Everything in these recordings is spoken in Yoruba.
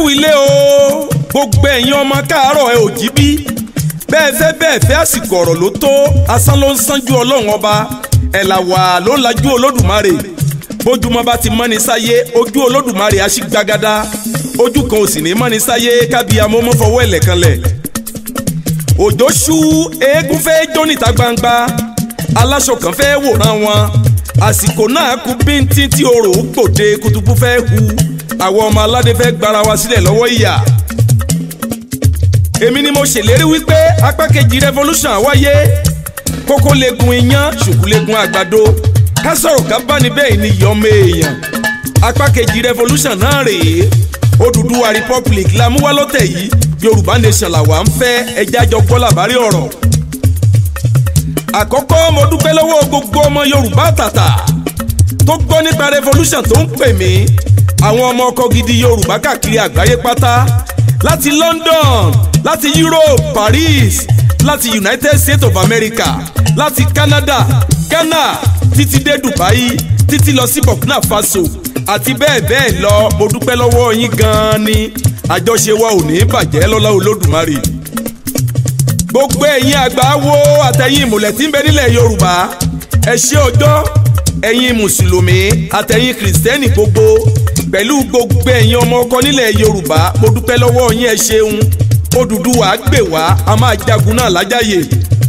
ilé o gbogbo ẹ̀yin ọmọ káàárọ̀ ẹ ò jí bí bẹ́ẹ̀ fẹ́ bẹ́ẹ̀ fẹ́ àsìkò ọ̀rọ̀ ló tó asán ló ń sánjú ọlọ́run ọba ẹ̀ là wà ló ń lajú olódùmarè bójúmọ́ bá ti mọ́ni sáyé ojú olódùmarè á sì gbagada ojú kan ò sì ní mọ́ni sáyé kábíyàmó mọ́ fọwọ́ ẹ̀lẹ̀ kanlẹ̀ òjò ṣú eégún fẹ́ jó níta gbangba aláṣọ kan fẹ́ wòran wọn àsìkò náà kú bíntín tí orò gbòde kutubu fẹ́ hu àwọn ọmọ aládé fẹ́ gbára wa sílẹ̀ lọ́wọ́ ìyà èmi ni mo ṣèlérí wípé apá kejì revolution wáyé kókó legun iyán ṣùkú legun àgbàdo ká sọ̀rọ̀ ká bá ní bẹ́ẹ̀ ni yọmọ èèyàn apá kejì revolution náà rèé Odùduwà republic la mú wá lọ́tẹ̀ yìí Yorùbá nation làwa ń fẹ́ ẹjẹ́ àjọ gbọ́ làbárí ọ̀rọ̀ àkọ́kọ́ mo dúpẹ́ lọ́wọ́ gbogbo ọmọ Yorùbá tàtà tó gbọ́ nípa revolution tó ń pè mí àwọn ọmọ ọkọ gidi Yorùbá káàkiri àgbáyé pátá láti London láti Europe Paris láti United States of America láti Canada Ghana títí dé Dubai títí lọ sí Burkina Faso àti bẹ́ẹ̀ bẹ́ẹ̀ lọ mo dúpẹ́ lọ́wọ́ yín gan-an ni àjọṣe wa ò ní bàjẹ́ lọ́lá Olódùmarè gbogbo ẹ̀yin àgbà wo àtẹ̀yin ìmùlẹ̀ tí ń bẹ nílẹ̀ Yorùbá ẹ ṣé ọjọ́ ẹ̀yin mùsùlùmí àtẹ̀yin kìrìsìtẹ́nì gbogbo pẹ̀lú gbogbo ẹ̀yin ọmọ ọkọ nílẹ̀ Yorùbá mo dúpẹ́ lọ́wọ́ yín ẹ ṣeun Odùduwà gbè wá a máa jagun náà lájàyè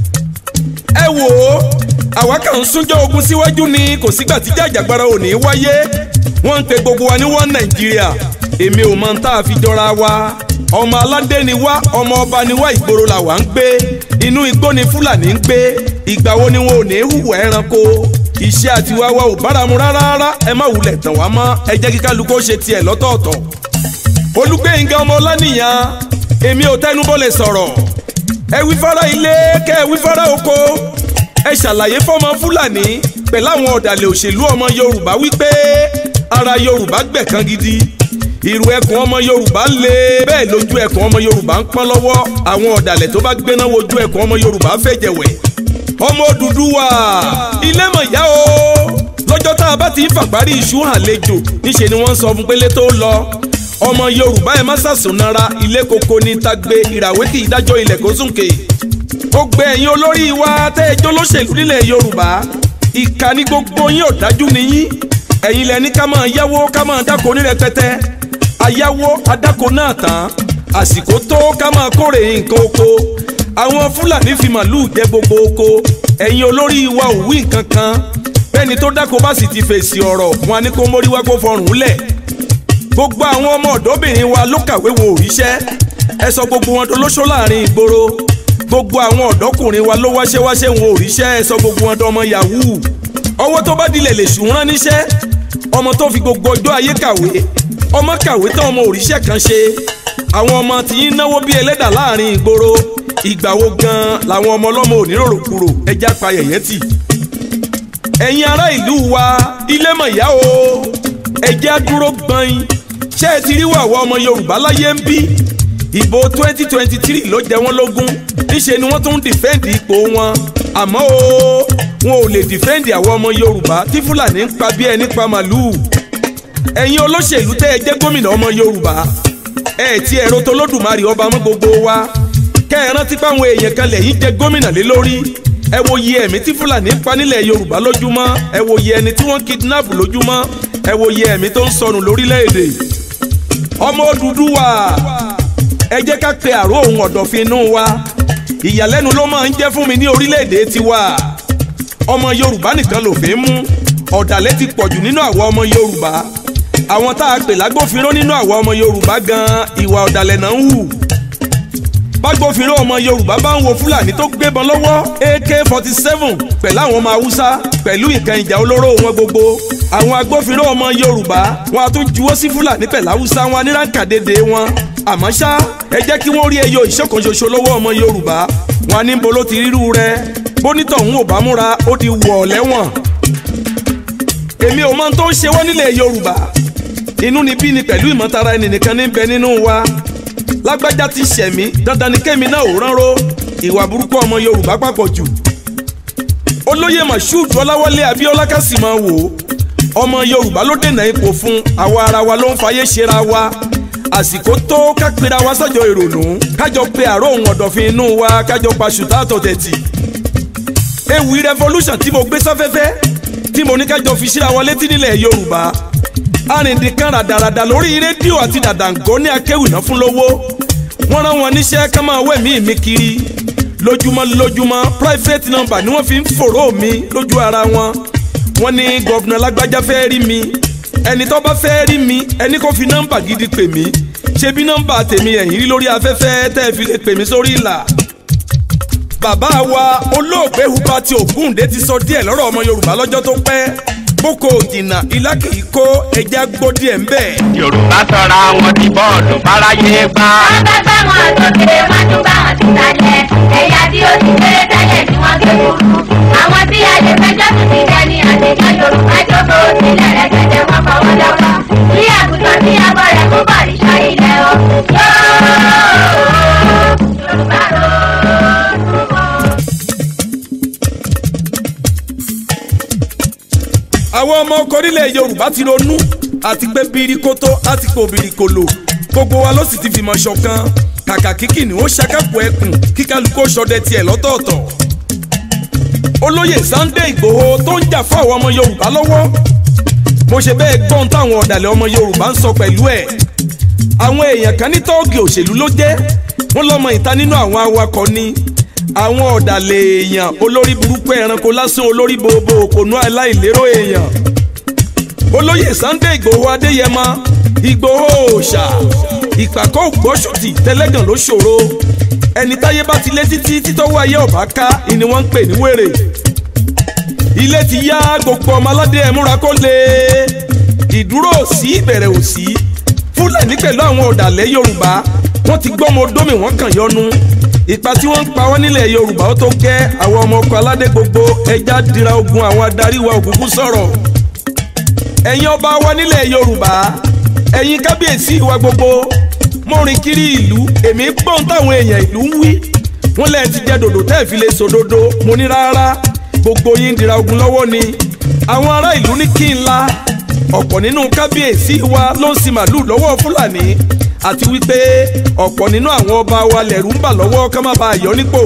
ẹ wò ó àwa kàn ń súnjọ́ ogun síwájú ni kò sígbà tí jàjàgbara ò ní wáyé wọ́n ń pe gbogbo wa ní wọ́n Nàìjíríà èmi ò mọ tá a fi jọra wa ọmọ aládé ni wá ọmọ ọba ni wá ìgboro là wá ń gbé inú igbó ni Fúlàní ń gbé ìgbà wo ni wọn ò ní hùwà ẹranko iṣẹ́ àti wá wa ò báramu rárá ẹ má wulẹ̀ tàn wá mọ́ ẹ jẹ́ kí kálukú ṣe tiẹ̀ lọ́tọ̀ọ̀tọ̀ Olúgbénga ọmọ Ọláníyàn èmi ò tẹnubọ́lẹ̀ sọ̀rọ̀ ẹ wí fara ilé kẹ́ ẹ wí fara oko ẹ ṣàlàyé fọmọ Fúlàní pẹ̀lú àwọn ọ̀dàlẹ̀ òṣèlú ọmọ Yorùbá wípé ara Yorùbá gbẹ̀kan gidi ìrù ẹkùn ọmọ yorùbá lé bẹ́ẹ̀ lójú ẹkùn ọmọ yorùbá ń pọ́n lọ́wọ́ àwọn ọ̀dàlẹ̀ tó bá gbéná wojú ẹkùn ọmọ yorùbá fẹ̀jẹ̀wẹ̀ ọmọ Odùduwà ilé mọ̀ yá o lọ́jọ́ tá a bá ti ń fàgbárí iṣu hàn lejò níṣẹ́ ni wọ́n ń sọ fún pélé tó lọ ọmọ yorùbá ẹ má sàsùnara ilé koko ní tagbe ìràwé kì í dájọ́ ilẹ̀ kó súnkè gbogbo ẹ̀yin olórí wa tẹ́ ẹjọ́ lóṣèlú nílẹ̀ yorùbá ìkà ní gbogbo yín ọ̀dájú nìyí ẹ̀yin lẹni ká máa yáwó ká máa dáko ní rẹpẹtẹ ayáwó adáko náà tán àsìkò tó ká máa kórè nǹkan oko àwọn fúlàní fi màlúù jẹ gbogbo oko ẹ̀yin olórí wa ò wí nǹkan kan bẹ́ẹ̀ni tó dáko bá sì ti fèsì ọ̀rọ̀ wọn á ní kó mórí wá kó fọrùn lẹ̀ gbogbo àwọn ọmọ ọ̀dọ́bìnrin wa ló kàwé wo òríṣẹ́ ẹ sọ gbogbo wọn dolóṣó láàrin ìgboro gbogbo àwọn ọ̀dọ́kùnrin wa ló wáṣẹ́wáṣẹ́ wọn òríṣẹ́ ẹ sọ gbogbo wọn dọmọ yahoo ọwọ́ tó bá dilẹ̀ lè sùn rán níṣẹ́ ọmọ tó fi gbogbo ọjọ́ ayé kàwé ọmọ kàwé tán ọmọ òrìṣẹ́ kan ṣe àwọn ọmọ tí ń náwó bí ẹlẹ́dà láàrin ìgboro ìgbà wo gan làwọn ọmọ ọlọ́mọ oníròrò kúrò ẹja pa yẹ̀yẹ́ tì. ẹ̀yin ará ìlú wa ilé mọ̀ ìyá o ẹjẹ́ dúró gbọ́n ṣé ẹ ti rí wàwọ́ ọmọ Yorùbá láyé ń bí ìbò twenty twenty three ló jẹ wọ́n lógún níṣẹ́ ni wọ́n tún ń dìfẹ́ǹdì ipò wọn àmọ́ o wọn ò lè dìfẹ́ǹdì àwọn ọmọ Yorùbá tí Fúlàní ń pa bí ẹni pa màlúù ẹ̀yin olóṣèlú tẹ́ ẹ jẹ́ gómìnà ọmọ yorùbá ẹ ti ẹ̀rọ tó lódùmarè ọba mọ́ gbogbo wa kẹ́ ẹ rántí páwọn èèyàn kan lẹ́yìn jẹ́ gómìnà lé lórí ẹ wo iye ẹ̀mí tí fúlàní pa nílẹ̀ yorùbá lójúmọ́ ẹ wo iye ẹni tí wọ́n kidnap lójúmọ́ ẹ wo iye ẹ̀mí tó ń sọnù lórílẹ̀‐èdè ọmọ Odùduwà ẹ jẹ́ ká pe àrò òun ọ̀dọ̀fin inú wa ìyàlẹ́nu ló máa ń jẹ́ fún mi ní orílẹ̀‐èdè tiwa ọmọ yorùbá nìkan lòfin mú ọ̀dàlẹ̀ ti pọ̀jù nínú àwọn ọmọ yorùbá àwọn tá a pè lágbófinró nínú àwọn ọmọ yorùbá gan ìwà ọ̀dàlẹ̀ náà ń hù bágbófinró ọmọ yorùbá bá ń wo fúlàní tó gbébọn lọ́wọ́ ak forty seven pẹ̀lú àwọn ọmọ haúsá pẹ̀lú nǹkan ìjà olóró wọn gbogbo àwọn agbófinró ọmọ yorùbá wọn a tún juwọ́ sí fúlàní pẹ̀lú haúsá wọn aníranкàdédé wọn àmọ́ ṣá ẹ jẹ́ kí wọ́n rí ẹyọ ìṣọ̀kan ṣoṣo lọ́wọ́ ọmọ yorùbá wọn a ní bolo ti rírú rẹ bónítọ̀ ń ò bá múra ó di wọ̀ lẹ́wọ̀n èmi ò mọ tó ń ṣe wọ́n nílẹ̀ yorùbá inú ni bí ni pẹ̀lú ìmọ̀tara ẹni nìkan ní bẹ nínú wa lágbájá ti ṣẹ̀mí dandan ni kémi náà ò ránró ìwà burúkú ọmọ yorùbá papọ̀ jù olóyè mashood ọláwálé abíọ́lá ká sì máa wò ó ọmọ yorùbá ló dènà ipò fún àwa ara wa ló ń fayé ṣera wa àsìkò tó ká pera wa sọ́jọ́ ìrònú kájọ pe àárọ̀ ohun ọ̀dọ̀fin inú wa kájọ pa ṣùtá àtọ̀tẹ̀tì ewì revolution tí mo gbé sáfẹ́fẹ́ tí mo ní kájọ fi síra wọn létí nílẹ̀ yorùbá arìndínkan ràdàràdà lórí rédíò àti dàdàǹgọ́ ní akéwìná fún lówó wọ́n rán wọn níṣẹ́ ká máa wẹ̀mí mi kiri lójúmọ́ lójúmọ́ private number ni wọ́n fi ń fòró mi lójú ara wọn wọ́n ní gọ́vnà lágbájá fẹ́ rí mi ẹni tó bá fẹ́ rí mi ẹni kò fi nọ́mbà gidi pè mí ṣe bí nọ́mbà tèmi ẹ̀yìn rí lórí afẹ́fẹ́ tẹ́ ẹ fi lè pè mí sórí ìlà bàbá wa olóògbé Hubert Ògúndé ti sọ díẹ̀ lọ́rọ̀ ọmọ Yorùbá lọ́jọ́ tó pẹ́ boko jìnnà ilá kì í kó ẹja gbó díẹ̀ ń bẹ̀. Yorùbá sọra wọn di bọ́ọ̀lù báráyé gbá. wọ́n bá bá wọn sókè wọ́n tún bá wọn sísàlẹ̀ ẹ̀yà tí ó ti kéré tẹ́lẹ̀ tí wọ́n gé kúrú. àwọn tí a lè fẹjọ́ tún ti dẹni àtẹ̀jọ́ Yorùbá jókòó sílẹ̀ rẹ̀gẹ̀dẹ̀ wọ́n fọwọ́ lọ́wọ́. bí àgùntàn tí abọ́ rẹ̀ kó bọ̀ ní sọ ilẹ̀ o. Yorùbá ro. àwọn ọmọ ọkọ orílẹ̀ Yorùbá ti ronú àti pé birikoto àti pé obìrìkòlò gbogbo wa ló sì ti fìmọ̀ ṣọ̀kan kàkà kíkì ni ó ṣàkàpọ̀ ẹkùn kíkálukú ṣọdẹ tiẹ̀ lọ́tọ̀ọ̀tọ̀ olóyè Sunday Ìgbòho tó ń jà fún àwọn ọmọ Yorùbá lọ́wọ́ mo ṣe bẹ́ẹ̀ gbọ́n táwọn ọ̀dàlẹ̀ ọmọ Yorùbá ń sọ pẹ̀lú ẹ̀ àwọn èèyàn kan ní tọ́ọ̀gì òṣèlú ló jẹ́ wọ́n lọ́mọ ìta nínú àwọn awakọ̀ ni àwọn ọ̀dàlẹ̀ èèyàn olórí burúkú ẹranko lásán olórí bobo òpònú aláìlérò èèyàn olóyè Sunday Ìgbòho Adéyẹmọ Ìgbòho òòṣà ìpàkọ́ ògbóṣùtì tẹ́lẹ́gàn ló ṣòro ẹni táyé bá ti lé títí títọ́wọ́ ayé ọ̀bá ká ni wọ́n ń pè ní wèrè ilé ti yá gbogbo ọmọ aládé ẹ̀ múra kó lè ìdúró òsì ìbẹ̀rẹ̀ òsì fúlàní pẹ̀lú àwọn ọ̀dàlẹ̀ Yorùbá wọ́n ti gbọ́mọ dómì wọ́n kàn yọnu ipa tí wọ́n ń pa wọ́n nílẹ̀ Yorùbá ó tó gẹ́ àwọn ọmọ ọkọ̀ aládé gbogbo ẹja dira ogun àwọn adarí wa òkùnkùn sọ̀rọ̀ ẹ̀yin ọba wa nílẹ̀ Yorùbá ẹ̀yin kábíyèsí wa gbogbo mo rìn kiri ìlú èmi gbọ́n táwọn èèyàn ìlú ń wí wọ́n lẹ́ẹ̀ ti jẹ́ dòdò tẹ́ẹ̀ fi lè sòdodo mo ní rárá gbogbo yín dira ogun lọ́wọ́ ni àwọn ará ìlú ní kí n la ọ̀pọ̀ nínú kábíyèsí wa ló ń sin màlúù lọ́wọ́ Fúlàní àti wípé ọ̀pọ̀ nínú àwọn ọba wa lẹ̀rú ń bà lọ́wọ́ ká má bàa yọ nípò.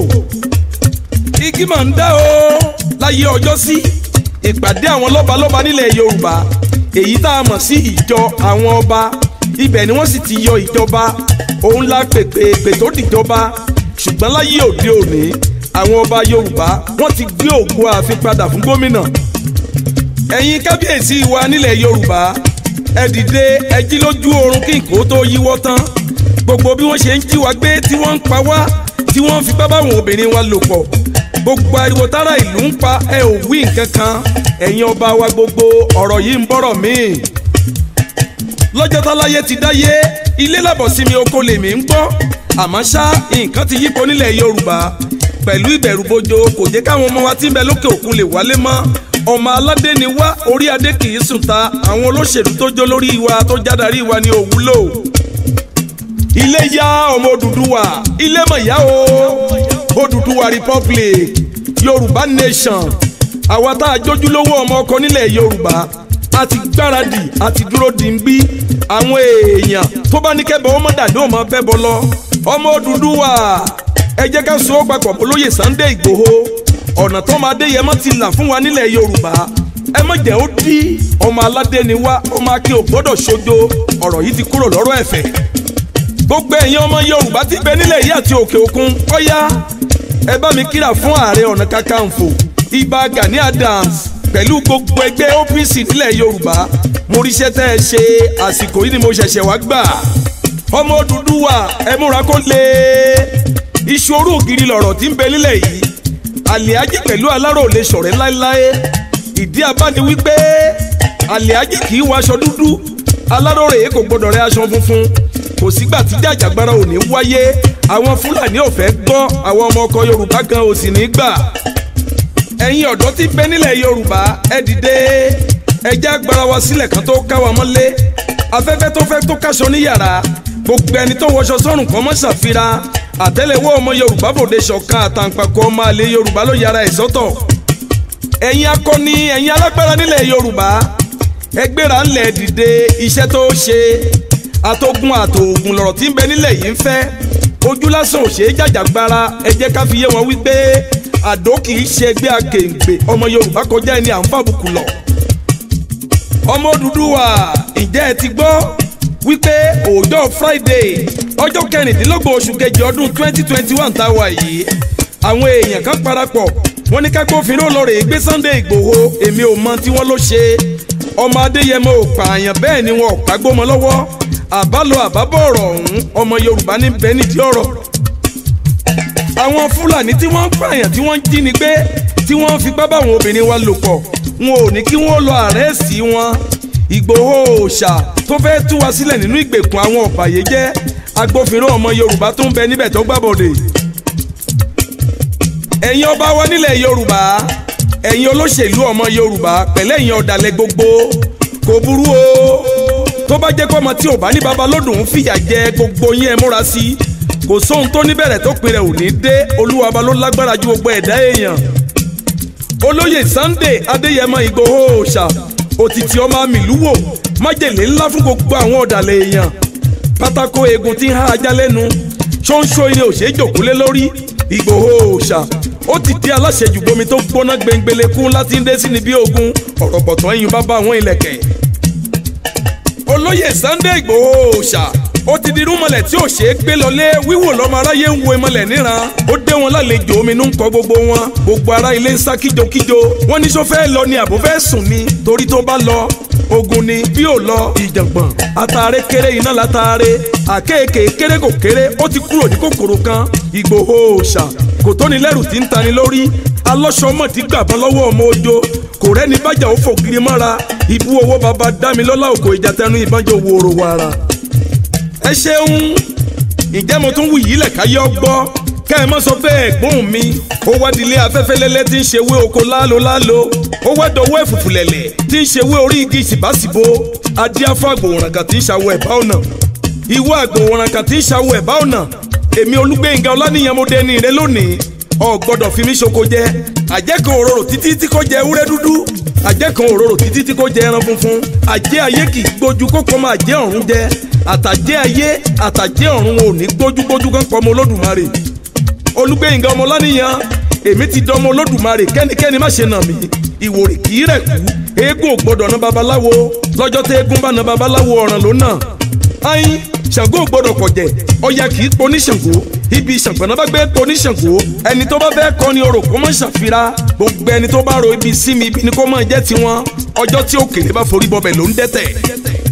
igi mà ń dá o láyé ọjọ́ sí ìpàdé àwọn lọ́balọ́ba nílẹ̀ Yorùbá èyí tá a mọ̀ sí ìjọ àwọn ọba ibẹ̀ ni wọ́n sì ti yọ ìjọba òun la pèpè èpè tó dìjọba ṣùgbọ́n láyé òde òní àwọn ọba Yorùbá wọ́n ti gbé ògo ààfin padà fún gómìnà ẹ̀yin kábíyèsí wa nílẹ̀ Yorùbá ẹ dìde ẹ jí lójú oorun kí nǹkó tó yíwọ́ tán gbogbo bí wọ́n ṣe ń jí wa gbé tí wọ́n ń pa wá tí wọ́n ń fi bá báwọn obìnrin wa lò pọ̀ gbogbo ariwo tára ìlú ń pa ẹ ò wí nǹkan kan ẹ̀yin ọba wa gbogbo ọ̀rọ̀ yìí ń bọ̀rọ̀ míì lọ́jọ́ táláyé ti dáyé ilé làbọ̀sími oko lèmi ń gbọ́ àmọ́ ṣá nǹkan ti yípo nílẹ̀ Yorùbá pẹ̀lú ìbẹ̀rùbojo kò jẹ́ káwọn ọmọ wa tí ń bẹ lókè òkun lè wálé mọ́ ọmọ aládé ni wá orí adé kì í sùn ta àwọn olóṣèlú tó jó lórí wa tó jádarí wa ni òwúlò. ilé yá ọmọ Odùduwà ilé mọ̀ yá o Odùduwà republic Yorùbá nation àwa tá a jójúlówó ọmọ ọkọ nílẹ̀ Yorùbá a ti gbáradì a ti dúró dìńbí àwọn èèyàn tó bá ní kẹ́bọ̀ ọmọ dàdé ọmọ bẹ́ bọ́ lọ ọmọ Odùduwà ẹ jẹ́ ká so ó papọ̀ olóyè Sunday Ìgbòho ọ̀nà tó máa dé yẹmọ́ ti là fún wa nílẹ̀ Yorùbá ẹ má jẹ́ ó dí ọmọ aládé ni wá ọmọ akin ò gbọ́dọ̀ ṣojo ọ̀rọ̀ yìí ti kúrò lọ́rọ̀ ẹ̀fẹ̀ gbogbo ẹ̀yin ọmọ Yorùbá ti bẹ nílẹ̀ yìí àti òkè òkun ọ̀yá ẹ bá mi kíra fún ààrẹ ọ̀nà kakanfò Ìbà Gani Adams pẹ̀lú gbogbo ẹgbẹ́ OPC nílẹ̀ Yorùbá mo ríṣẹ́ tẹ́ ẹ ṣe àsìkò yìí ni mo ṣẹ̀ṣẹ̀ wá gbà ọmọ Odùduwà ẹ múra kó lè ìṣòro ògiri lọ̀rọ̀ tí ń bẹ nílẹ̀ yìí àlìájì pẹ̀lú aláró lè ṣọ̀rẹ́ láéláé ìdí abá ni wípé àlìájì kì í wọ aṣọ dúdú aláró rèé kò gbọdọ̀ rẹ aṣọ funfun kò sígbà tí jàjàgbara ò ní wáyé àwọn fúlàní ò fẹ́ gbọ́ àwọn ọmọ ọkọ yorùbá gan ò sì ní gbà ẹ̀yin ọ̀dọ́ tí bẹ nílẹ̀ yorùbá ẹ dìde ẹ já agbára wa sílẹ̀ kan tó ká wa mọ́lé afẹ́fẹ́ tó fẹ́ tó káṣọ ní yàrá gbogbo ẹni tó wọṣọ sọ́rùn kan mọ́ ṣàfihàn àtẹ́lẹwọ́ ọmọ yorùbá bòde ṣọ̀kan àtàǹpàkò ọmọ àlè yorùbá ló yára ẹ̀ sọ́tọ̀ ẹ̀yin akọni ẹ̀yin alágbára nílẹ̀ yorùbá ẹgbẹ́ra ńlẹ̀ dìde iṣẹ́ tó ṣe àtogun àtòògùn lọ̀rọ̀ tí ń bẹ nílẹ̀ yìí ń fẹ́ ojú lásán ò ṣeé jàjàgbara ẹ jẹ́ ká fi yé wọn wípé àdó kì í ṣe ẹgbẹ́ akèǹgbè ọmọ yorùbá kọjá ẹni à ń fàbùkù lọ. ọmọ Odùduwà ǹjẹ́ ẹ ti gbọ́ wípé ọjọ́ friday ọjọ́ kẹrìndínlọ́gbọ̀n oṣù kejì ọdún twenty twenty one tá a wà yìí àwọn èèyàn kan parapọ̀ wọ́n ní kágbófinró lọ rèé gbé Sunday Ìgbòho èmi ò mọ tí wọ́n ló ṣe ọmọ Adéyẹmọ ò pààyàn bẹ́ẹ̀ ni wọn ò kágbó mọ́ lọ́wọ́ àbálọ àbábọ̀ ọ̀rọ̀ ọ̀hún ọmọ Yorùbá ní bẹ́ẹ̀ nídìí ọ̀rọ̀ àwọn Fúlàní tí wọ́n ń pààyàn tí wọ́n ń jí ni gbé tí wọ́n ń fipá báwọn obìnrin wa lò pọ̀ wọn ò ní kí wọ́n lọ àrẹ́sì wọn Ìgbòho òòṣà tó fẹ́ tú wa sílẹ̀ nínú ìgbèkùn àwọn ọ̀bàyéjẹ́ agbófinró ọmọ Yorùbá tó ń bẹ níbẹ̀ tó gbàbọ̀dè ẹ̀yin ọba wa nílẹ̀ Yorùbá ẹ̀yin olóṣèlú ọmọ Yorùbá pẹ̀lẹ́ ẹ̀yin ọ̀dàlẹ̀ gbogbo kò burú o tó bá jẹ́ kó ọmọ tí ò bá ní baba lódùn ń fìyà jẹ gbogbo yín ẹ múra sí i kò sóhun tó níbẹ̀rẹ̀ tó pinrẹ̀ ò ní dé olúwa ọba ló lágbára ju gbogbo ẹ̀dá èèyàn olóyè Sunday Adéyẹmọ Ìgbòho òòṣà òtítì ọmọ àmìlúwò májèlé ńlá fún gbogbo àwọn ọ̀dàlẹ̀ èèyàn pátákó eegun tí ń há ajá lẹ́nu ṣóńṣó ilé òṣè jòkúlé lórí Ìgbòho òòṣà ó ti di aláṣejù bomi tó gbóná gbẹngbẹlẹ́kún láti ń dé sí ni bí ogun ọ̀rọ̀ bọ̀tán ẹ̀yìn bá bá àwọn ilẹ̀kẹ̀ olóyè Sunday Ìgbòho òòṣà ó ti di rúmọlẹ̀ tí ò ṣeé gbé lọlé wíwò lọ́mọ aráyé ń wo ìmọ̀lẹ̀ níran ó dé wọn lálejò omi inú ń kọ gbogbo wọn gbogbo ará ilé ń sá kíjokíjo wọn ní sọ fẹ́ lọ ni àbò fẹ́ sùn ni torí tó bá lọ ogun ni bí ò lọ ìjàngbọ̀n àtàrẹ kéré iná látàrẹ àkéèké kéré kò kéré ó ti kúrò ní kòkòrò kan Ìgbòho òòṣà kò tóni lẹ́rù tí ń tani lórí alọ́sọmọ ti gbàbọ́n lọ́wọ́ ọmọ ojo kò rẹ́ni bájà ó fògiri mọ́ra ibú owó baba dámilọ́lá òkò ìjà tẹnu ìbánjọ wòrò wàrà ẹ ṣeun ǹjẹ́ mo tún wù yí lẹ̀ káyọ́ gbọ́ kẹ́ ẹ mọ́ sọ pé ẹ̀gbọ́n mi ó wá dilé afẹ́fẹ́ lẹ́lẹ́ tí ń ṣe wé oko lálo lálo ó wá dọ̀wọ́ ẹ̀fùfù lẹ̀lẹ̀ tí ń ṣe wé orí igi ìsìbásìbo adíáfọ́ àgbòwòrànkà tí ń ṣàwọ̀ ẹ̀bá ọ̀nà ìwọ àgbòwòrànkà tí ń ṣàwọ̀ ẹ̀bá ọ̀nà èmi olúgbẹ̀ngà ọlánìyàn mo dẹni rẹ lónìí ọ gbọ́dọ̀ fi mí ṣoko jẹ àjẹkàn òróró títí tí kò jẹ ewúrẹ́ dúdú àjẹkàn òróró títí tí kò jẹ ẹran funfun àjẹ ayé kì í gbójú kókó máa jẹ ọ̀run jẹ àtàjẹ́ ayé àtàjẹ́ ọ̀run ò ní gbójúgbójú kan pọ̀ ọmọ olódùmarè olúgbẹ̀yìngà ọmọ lánìyàn èmi ti dán ọmọ olódùmarè kẹ́nikẹ́ni má ṣe nà mí ìwòrì kì í rẹ̀ kú eégún ò gbọ́dọ̀ ná babaláwo lọ́jọ́ tẹ́ eégún bá ná babaláwo ọ̀ràn ló nà ayin ṣàngó ò gbọ́dọ̀ kọ̀jẹ̀ ọya kì í poní ṣàngó ibi ìṣàngbọ̀nà bá gbé poní ṣàngó ẹni tó bá fẹ́ kọ́ ni orò kó mọ̀ ṣàfira gbogbo ẹni tó bá ro ibi sí mi ibi ni kó mọ̀ jẹ́ tiwọn ọjọ́ tí òkèlè bá forí bọbẹ̀ ló ń dẹ́tẹ̀